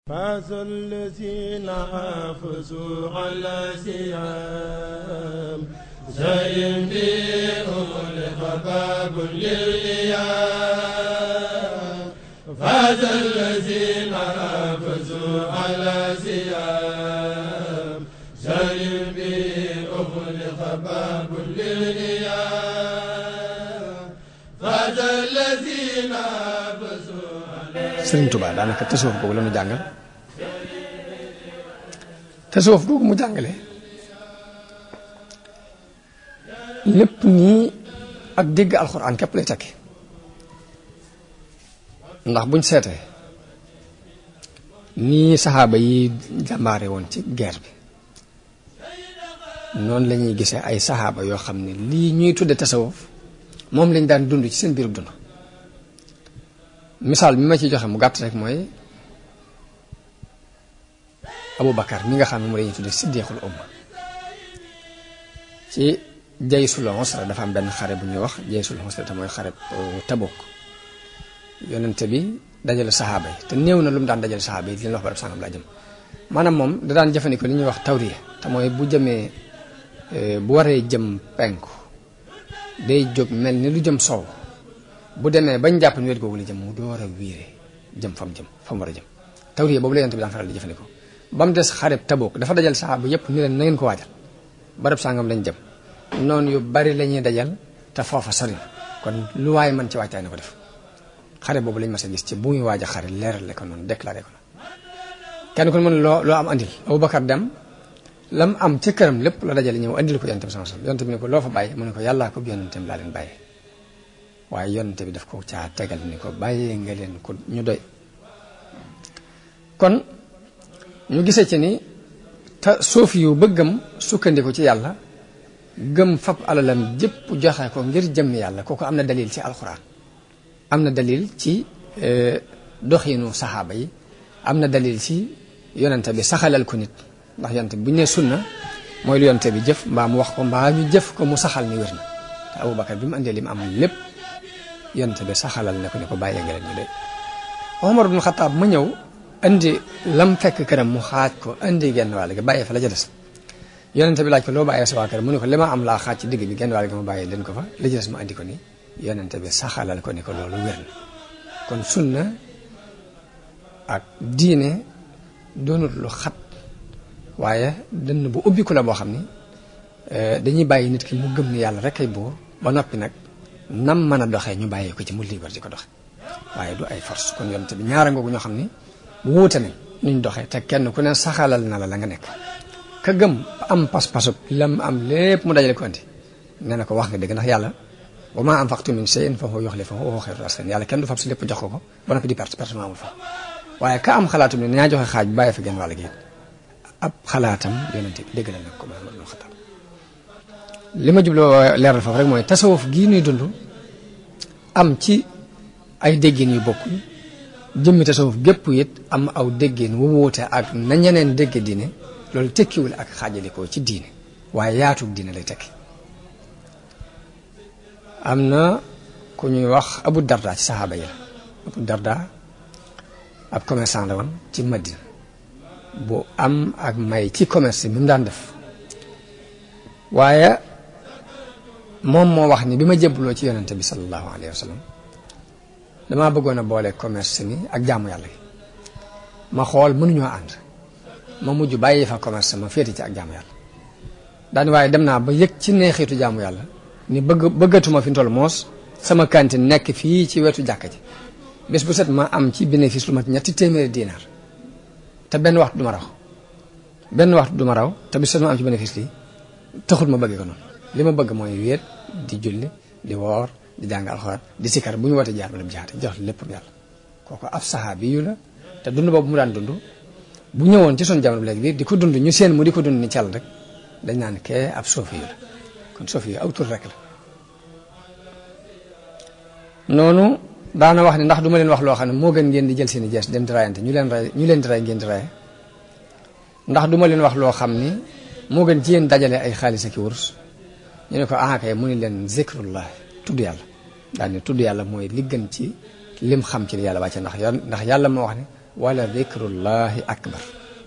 فاز الذين حافظوا على سيام زين بهم لخباب للإيام فاز الذين حافظوا على سيام زين بهم لخباب للإيام فاز الذين حافظوا Sëriñ Tuubaa daanaka tasawuf googu la ñu jàngal tasawuf googu mu jàngale lépp nii ak dégg alxuraan képp lay tekki ndax buñ seetee nii saxaaba yi jàmbaare woon ci guerre bi noonu la ñuy gisee ay saxaaba yoo xam ne lii ñuy tudde tasawuf moom lañ daan dund ci seen biirub dund misaal bi ma ci joxe mu gàtt rek mooy Abu Bakar mi nga xam ne mu lañuy tudde siddiqul umma ci jaysul usra dafa am benn xare bu ñuy wax jaysul usra te mooy xare Tabuk yonente bi dajale saxaaba yi te néew na lu mu daan dajale saxaaba yi di leen wax barab sangam laa jëm maanaam moom da daan jëfandikoo li ñuy wax tawriya te mooy bu jëmee bu waree jëm penku day jóg mel ni lu jëm sow bu demee bañ jàpp ni wet googu la jëm mu door a wiire jëm fa mu jëm fa mu war a jëm tawriya boobu la yonent bi daan faral di jëfandikoo ba mu des xareb Tabuk dafa dajal saxaaba yépp ni leen na ngeen ko waajal barab sangam lañ jëm noonu yu bari la ñuy dajal te foofa sori na kon lu waaye mën ci waajtaay na ko def xare boobu lañ mas a gis ci bu muy waaj a xare leerale ko noonu déclaré ko noonu kenn ku ne mën loo loo am andil Abubakar dem lam am ca këram lépp la dajale ñëw andil ko yonent bi sama sama yonent bi ne ko loo fa bàyyi mu ne ko yàllaa ko yonentam laa leen bàyyi waaye yonent bi daf ko caa tegal ni ko bàyyee nga leen ko ñu doy kon ñu gisee ci ni te suuf yu bëggam sukkandiku ci yàlla gëm fab alalam jëpp joxe ko ngir jëm yàlla kooku am na dalil ci alxuraan am na dalil ci doxinu saxaaba yi am na dalil ci yonente bi saxalal ko nit ndax yonente bi bu ñu nee sunna mooy lu yonente bi jëf mbaa mu wax ko mbaa ñu jëf ko mu saxal ni wér na te Abubakar bi mu andee li mu am lépp yonente bi saxalal ne ko ne ko bàyyee nga leen ñu de Omar ibn Xataab ma ñëw andi lam fekk këram mu xaaj ko andi genn wàll gi bàyyee fa la ca des yonente bi laaj ko loo bàyyee sa waa kër mu ne ko li ma am laa xaaj ci digg bi genn wàll gi ma bàyyee leen ko fa la ca des ma andi ko ni yonente bi saxalal ko ni ko loolu wér na kon sunna ak diine doonut lu xat waaye dënn bu ubbiku la boo xam ni dañuy bàyyi nit ki mu gëm ni yàlla rek ay buur ba noppi nag nam mën a doxee ñu bàyyi ko ci mu liibar di ko doxe waaye du ay force kon yonente bi ñaara ngoogu ñoo xam ni wuute nañ nuñ doxee te kenn ku ne saxalal na la la nga nekk ka gëm am pas-pasub lam am lépp mu dajale ko andi nee na ko wax nga dëgg ndax yàlla wa maa anfaqtum min shay'in fa huwa yukhlifuhu wa huwa khayrul raasiqiin yàlla kenn du fab si lépp jox ko ko ba noppi di perte perte amul fa waaye ka am xalaatum ne naa joxe xaaj bàyyi fa genn wàll gi ab xalaatam yonente bi dégg na nag ko Muhammad ibn Xattaab li ma jubloo leeral foofu rek mooy tasawuf gii nuy dund am ci ay déggin yu bokkul jëmmi tasawuf gépp it am aw déggin wu wuute ak na ñeneen dégge diine loolu tekkiwul ak xaajalikoo ci diine waaye yaatug diine lay tekki am na ku ñuy wax abu darda ci saxaaba yi la abu darda ab commerçant la woon ci Madina bu am ak may ci commerce bi mu daan def waaye moom moo wax ni bi ma jébbaloo ci yonente bi sallallahu alayhi wa sallam damaa bëggoon a boole commerce mi ak jaamu yàlla gi ma xool mënuñoo ànd ma mujj bàyyi fa commerce ma féeti ci ak jaamu yàlla daani waaye dem naa ba yëg ci neexitu jaamu yàlla ni bëgg bëggatuma fi toll moos sama cantine nekk fii ci wetu jàkka ji bés bu set ma am ci bénéfice lu mat ñetti téeméeri diinaar te benn waxtu du ma raw benn waxtu du ma raw te bés bu set ma am ci bénéfice lii taxul ma bëgg ko noonu li ma bëgg mooy wéet di julli di woor di jàng alxuraan di sikar bu ñu wootee jaar ma dem jaate jox lépp yàlla kooku ab saxaabi yu la te dund boobu mu daan dund bu ñëwoon ci son jamono bi léegi bi di ko dund ñu seen mu di ko dund ni càll rek dañ naan kee ab soofi yu la kon soofi yu aw tur rek la noonu daana wax ne ndax du ma leen wax loo xam ne moo gën ngeen di jël seen i jees dem di rayante ñu leen ray ñu leen di ray ngeen di raye ndax du ma leen wax loo xam ni moo gën ci yéen dajale ay xaalis ak i wurus ñu ne ko ah kay mu ni leen zikrullah tudd yàlla daal ne tudd yàlla mooy li gën ci lim xam ci li yàlla wàcce ndax ndax yàlla moo wax ne wala dikrullahi akbar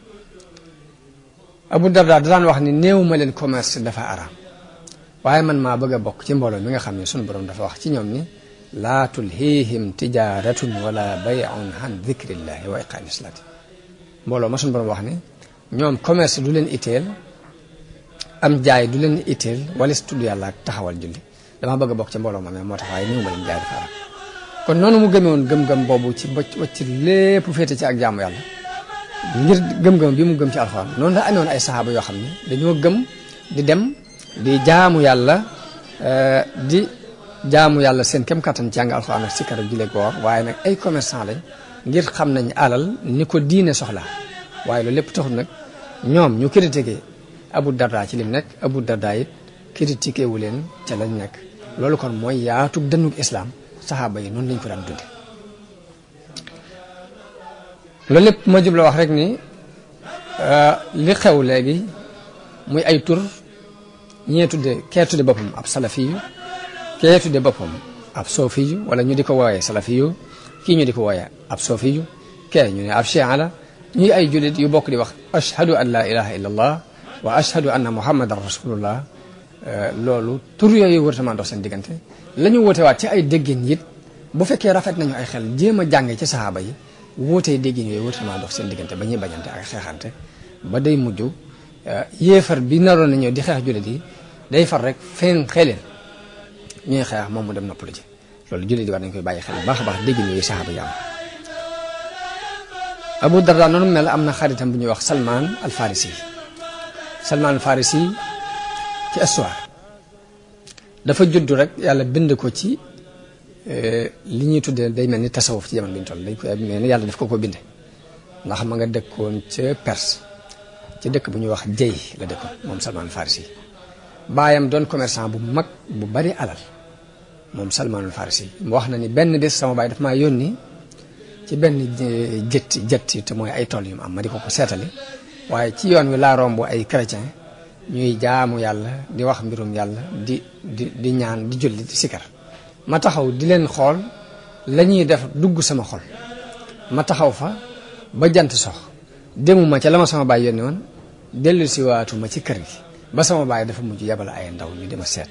abu darda daan wax ni néew ma leen commerce dafa araam waaye man maa bëgg a bokk ci mbooloo mi nga xam ne sunu borom dafa wax ci ñoom ni laa tulhiihim tijaratun wala bay'un an dikrillahi wa iqaami salaati mbooloo ma sunu borom wax ni ñoom commerce du leen itteel am jaay du leen itteel wala si tudd yàlla ak taxawal julli damaa bëgg a bokk ci mbooloo ma mais moo tax waaye néew ma leen jaay dafa araam kon noonu mu gëmee woon gëm-gëm boobu ci bocc wacc lépp féete ci ak jaamu yàlla ngir gëm-gëm bi mu gëm ci alxuraan noonu la amee woon ay saxaaba yoo xam ne dañoo gëm di dem di jaamu yàlla di jaamu yàlla seen kem kattan ci jàng alxuraan ak sikkar ak julli woor waaye nag ay commerçant lañ ngir xam nañ alal ni ko diine soxla waaye loolu lépp taxul nag ñoom ñu critiqué Abu Darda ci lim nekk Abu Darda it critiqué wu leen ca lañ nekk loolu kon mooy yaatu dënnug islam saxaaba yi noonu lañ ko daan dunde loolu lépp ma jubla wax rek ni li xew léegi muy ay tur ñee tudde kee tudde boppam ab salafiyu kee tudde boppam ab soofiyu wala ñu di ko wooyee salafiyu kii ñu di ko wooyee ab soofiyu kee ñu ne ab chia la ñuy ay jullit yu bokk di wax ashhadu an la ilaha illa allah wa ashhadu anna muhammadan rasulullah loolu tur yooyu wërtamaa dox seen diggante la ñu wootewaat ci ay déggin it bu fekkee rafet nañu ay xel jéem a jànge ci saxaaba yi wootee déggin yooyu wërtamaa dox seen diggante ba ñuy bañante ak xeexante ba day mujj yéefar bi naroon na ñëw di xeex jullit yi day far rek feen xeleen ñuy xeex moom mu dem noppalu ji loolu jullit yi war nañ koy bàyyi xel baax a baax déggin yooyu saxaaba yi am Abu Darda noonu mel am na xaritam bu ñuy wax Salman al Farisi Salman al Farisi ci histoire dafa juddu rek yàlla bind ko ci li ñuy tuddee day mel ni tasawuf ci jamono bi ñu toll dañ koy mel ni yàlla daf ko ko binde ndax ma nga dëkkoon ca Perse ci dëkk bu ñuy wax jëy la dëkkoon moom Salman Farisi baayam doon commerçant bu mag bu bari alal moom Salman Farisi mu wax na ni benn bés sama baay daf maa yónni ci benn jët jët te mooy ay tool yu mu am ma di ko ko seetali waaye ci yoon wi laa romb ay chrétien ñuy jaamu yàlla di wax mbirum yàlla di di di ñaan di julli di sikar ma taxaw di leen xool la ñuy def dugg sama xol ma taxaw fa ba jant sox demuma ca la ma sama baay yónni woon dellu si waatuma ci kër gi ba sama baay dafa mujj yabal ay ndaw ñu dema seet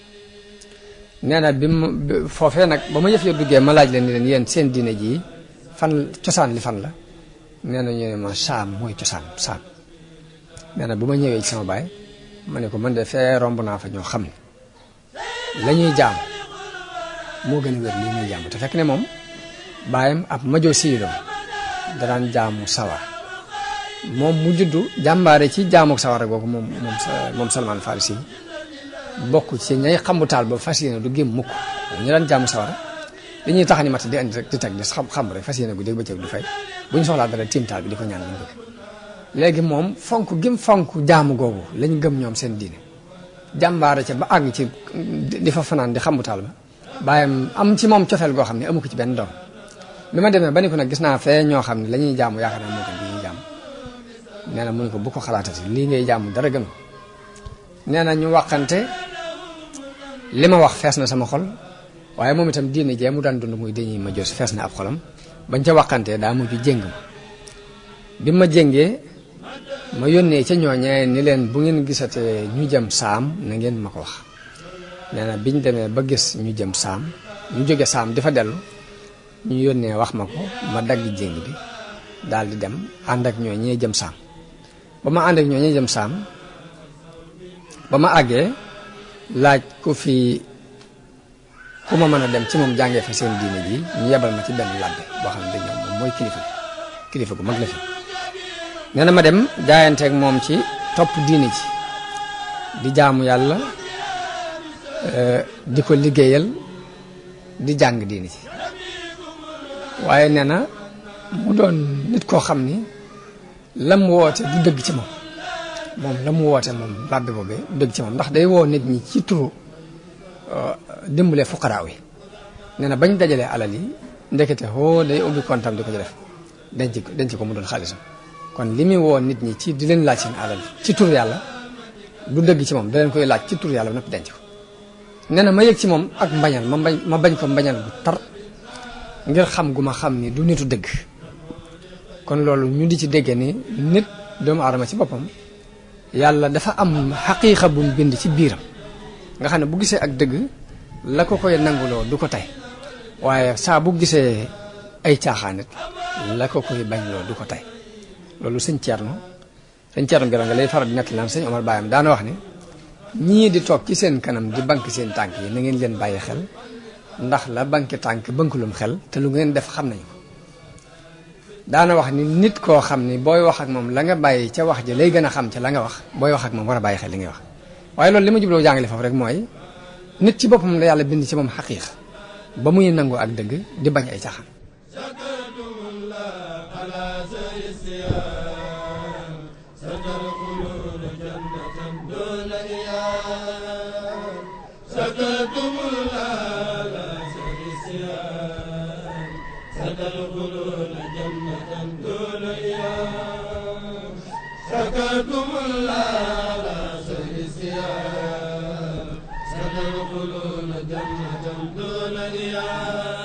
nee na bi ma foofee nag ba ma yëf ya duggee ma laaj leen ni leen yéen seen diine jii fan cosaan li fan la nee na ñu ne ma saam mooy cosaan saam nee na bu ma ñëwee ci sama baay ma ne ko man de fee romb naa fa ñoo xam ne la ñuy jaam moo gën a wér lii ñuy jaam te fekk ne moom baayam ab majo siidoo daraan jaamu sawar moom mu juddu jàmbaare ci jaamu sawara googu moom moom moom Salman Farisi bokk ci ñay xamu taal ba fas yéene du gém mukk ñu daan jaamu sawara dañuy tax ni mat di andi rek di teg di xam xam rek fas yéene gu dégg bëccëg du fay bu ñu soxlaa dara tiim taal bi di ko ñaan lañ bëgg léegi moom fonk gim fonk jaamu googu lañ gëm ñoom seen diine jàmbaare ca ba àgg ci di fa fanaan di xamu taal ba bàyyam am ci moom cofeel goo xam ne amu ko ci benn doom bi ma demee ba ni ko nag gis naa fee ñoo xam ne la ñuy jaamu yaakaar naa moo gën li ñuy jaamu nee na mu ne ko bu ko xalaatati lii ngay jaamu dara gën nee na ñu waxante li ma wax fees na sama xol waaye moom itam diine jee mu daan dund muy dañuy ma jos fees na ab xolam bañ ca waxantee daa mujj jéng ma bi ma jéngee ma yónnee ca ñooñee ni leen bu ngeen gisatee ñu jëm saam na ngeen ma ko wax nee na biñ demee ba gis ñu jëm saam ñu jóge saam di fa dellu ñu yónnee wax ma ko ma dagg jéng bi daal di dem ànd ak ñooñee jëm saam ba ma ànd ak ñooñee jëm saam ba ma àggee laaj ku fi ku ma mën a dem ci moom jàngee fa seen diine ji ñu yebal ma ci benn labbe boo xam ne dañ ñoom moom mooy kilifa kilifa gu mag la fi nee na ma dem jaayanteeg moom ci topp diine ji di jaamu yàlla di ko liggéeyal di jàng diine ji waaye nee na mu doon nit koo xam ni lam woote du dëgg ci moom moom la mu woote moom labbe boobee du dëgg ci moom ndax day woo nit ñi ci turu dimbalee fuqaraaw yi nee na bañ dajalee alal yi ndekete hoo day ubbi kontam di ko ci def denc ko denc ko mu doon xaalisam kon li muy woo nit ñi ci di leen laaj seen alal ci tur yàlla du dëgg ci moom da leen koy laaj ci tur yàlla ba noppi denc ko nee na ma yëg ci moom ak mbañal ma bañ ma bañ ko mbañal bu tar ngir xam gu ma xam ni du nitu dëgg kon loolu ñu di ci dégge ni nit doomu aadama ci boppam yàlla dafa am xaqiiqa bu mu bind ci biiram nga xam ne bu gisee ak dëgg la ko koy nanguloo du ko tey waaye saa bu gisee ay caaxaanit la ko koy bañloo du ko tey loolu sëñ Thierno sëñ Thierno Birame nga lay faral di nekk naan sëñ Omar Bayam daana wax ni ñii di toog ci seen kanam di bank seen tànk yi na ngeen leen bàyyi xel ndax la banki tànk bankulum xel te lu ngeen def xam nañu ko daana wax ni nit koo xam ni booy wax ak moom la nga bàyyi ca wax ja lay gën a xam ca la nga wax booy wax ak moom war a bàyyi xel li ngay wax waaye loolu li ma jubloo jàngale foofu rek mooy nit ci boppam la yàlla bind ci moom xaqiiq ba muy nangu ak dëgg di bañ ay caaxaan سكتم الله لا سيسيان ستدخلون جنة دون إيام سكتم الله لا سيسيان ستدخلون جنة دون إيام